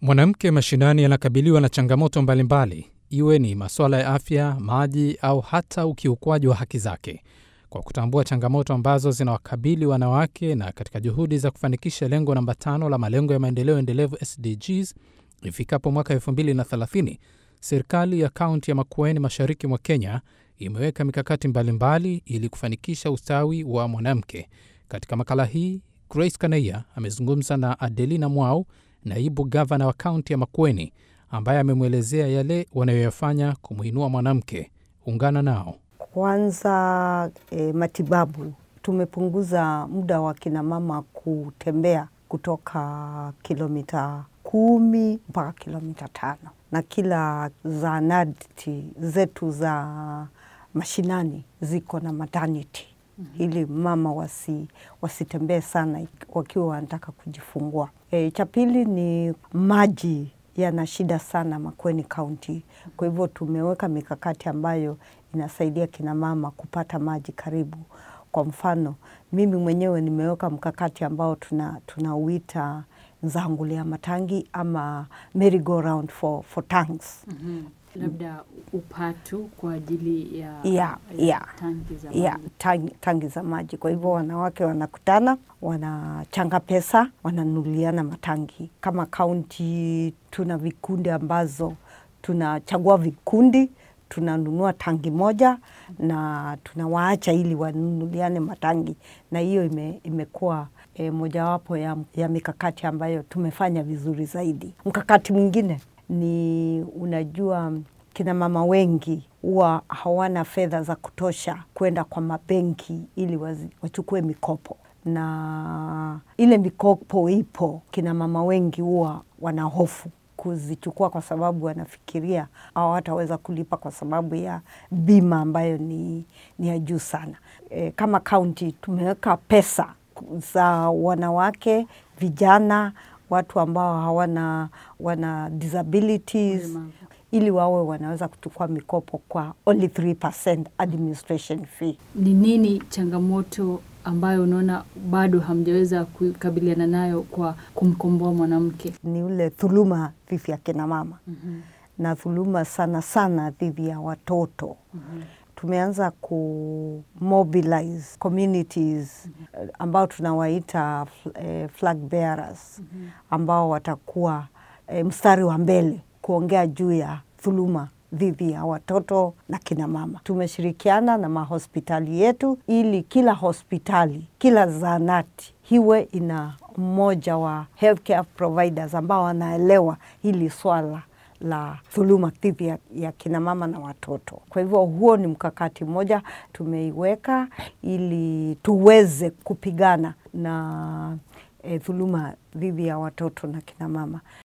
Mwanamke mashinani anakabiliwa na changamoto mbalimbali, iwe ni masuala ya afya, maji au hata ukiukwaji wa haki zake. Kwa kutambua changamoto ambazo zinawakabili wanawake na katika juhudi za kufanikisha lengo namba tano la malengo ya maendeleo endelevu SDGs ifikapo mwaka 2030, serikali ya kaunti ya Makueni mashariki mwa Kenya imeweka mikakati mbalimbali ili kufanikisha ustawi wa mwanamke. Katika makala hii, Grace Kaneya amezungumza na Adelina Mwau, naibu gavana wa kaunti ya Makueni, ambaye amemwelezea yale wanayoyafanya kumwinua mwanamke. Ungana nao. Kwanza e, matibabu. Tumepunguza muda wa kina mama kutembea kutoka kilomita kumi mpaka kilomita tano na kila zahanati zetu za mashinani ziko na maternity mm -hmm. ili mama wasi, wasitembee sana wakiwa wanataka kujifungua. E, cha pili ni maji yana shida sana Makueni Kaunti, kwa hivyo tumeweka mikakati ambayo inasaidia kina mama kupata maji karibu. Kwa mfano mimi mwenyewe nimeweka mkakati ambao tunauita tuna Nzangulia Matangi ama merry go round for, for tanks. mm -hmm. Labda upatu kwa ajili ya, ya, ya, ya, tangi za ya, maji. tangi, tangi za maji. Kwa hivyo wanawake wanakutana, wanachanga pesa, wananunuliana matangi. Kama kaunti tuna vikundi ambazo tunachagua vikundi tunanunua tangi moja na tunawaacha ili wanunuliane matangi, na hiyo ime, imekuwa e, mojawapo ya, ya mikakati ambayo tumefanya vizuri zaidi. Mkakati mwingine ni unajua, kina mama wengi huwa hawana fedha za kutosha kwenda kwa mabenki ili wazi, wachukue mikopo, na ile mikopo ipo, kina mama wengi huwa wana hofu kuzichukua kwa sababu wanafikiria hawataweza kulipa kwa sababu ya bima ambayo ni, ni ya juu sana. E, kama kaunti tumeweka pesa za wanawake, vijana, watu ambao hawana wana disabilities Ulemavu. ili wawe wanaweza kuchukua mikopo kwa only 3% administration fee. Ni nini changamoto ambayo unaona bado hamjaweza kukabiliana nayo kwa kumkomboa mwanamke? Ni ule dhuluma dhidi ya kina mama mm -hmm. na dhuluma sana sana dhidi ya watoto mm -hmm. Tumeanza ku mobilize communities mm -hmm. ambao tunawaita eh, flag bearers mm -hmm. ambao watakuwa eh, mstari wa mbele kuongea juu ya dhuluma dhidi ya watoto na kina mama. Tumeshirikiana na mahospitali yetu ili kila hospitali, kila zahanati hiwe ina mmoja wa healthcare providers ambao wanaelewa hili swala la dhuluma dhidi ya, ya kina mama na watoto. Kwa hivyo huo ni mkakati mmoja tumeiweka ili tuweze kupigana na eh, dhuluma dhidi ya watoto na kina mama.